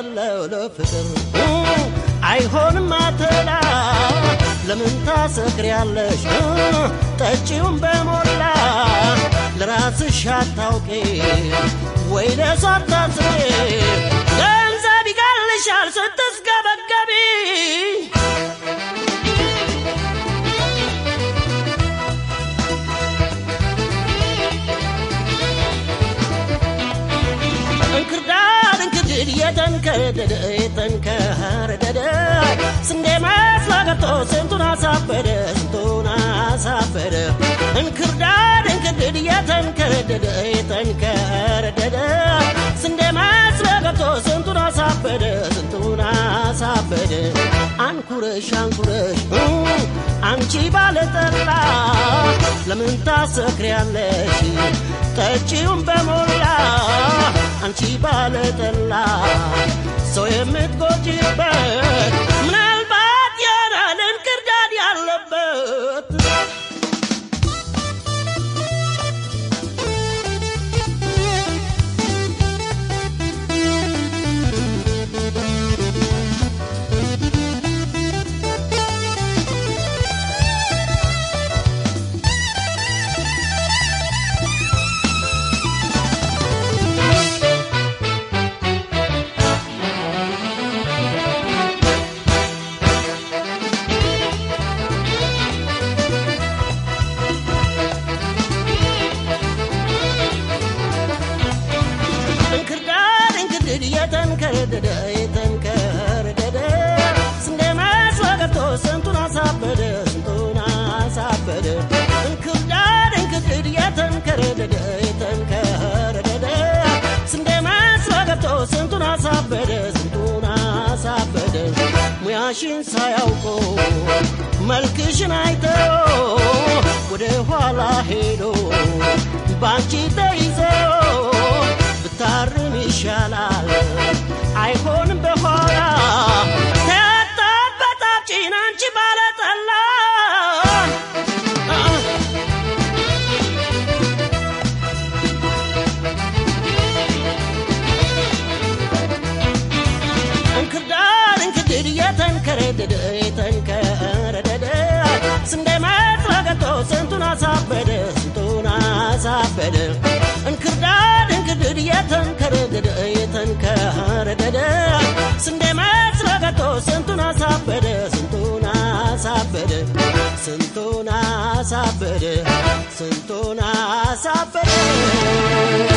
አለው ለፍቅር አይሆንም አትላ ለምን ታሰክሪያለሽ ጠጪውን በሞላ ለራስሽ አታውቂ ወይ ለሷ አታስቢ ገንዘብ ይቀልሻል ስትስገበገቢ እንክርዳድ እንክድድ የተንከደደ የተንከረደደ ስንዴ መስሎ ገብቶ ስንቱን አሳበደ ስንቱን አሳበደ እንክርዳድ እንክድድ የተንከረደደ የተንከረደደ ስንዴ መስሎ ገብቶ ስንቱን አሳበደ ስንቱን አሳበደ አንኩረሽ አንኩረሽ አንቺ ባለጠላ ለምን ታሰክሪያለሽ ጠጪውን በሞላ አንቺ ባለጠላ ሰው የምትጎጂበት ምናልባት ያናል እንክርዳድ ያለበት እንክርዳድ እንክርድድ የተንከረደደ የተንከረደደ ስንዴ መስሎ ገብቶ ስንቱን አሳበደ ስንቱን አሳበደ እንክርዳድ እንክርድድ የተንከረደደ የተንከረደደ ስንዴ መስሎ ገብቶ ስንቱን አሳበደ ስንቱን አሳበደ ሙያሽን ሳያውቆ መልክሽን አይቶ ወደ ኋላ ሄዶ ባንቺ ተይዞ ብታርም ይሻላል አይሆንም በኋላ ተያጣበታችን አንቺ ባለጠላ እንክርዳድ እንክድድ የተንከረደደ የተንከረደደ ስንዴ መስሎ ገብቶ ስንቱን አሳበደ ስንቱን አሳበደ እንክርዳድ እንክድድ የተንከረደደ የተንከረደደ ስንዴ መስሎ ገብቶ ስንቱን አሳበደ ስንቱን አሳበደ ስንቱን አሳበደ ስንቱን አሳበደ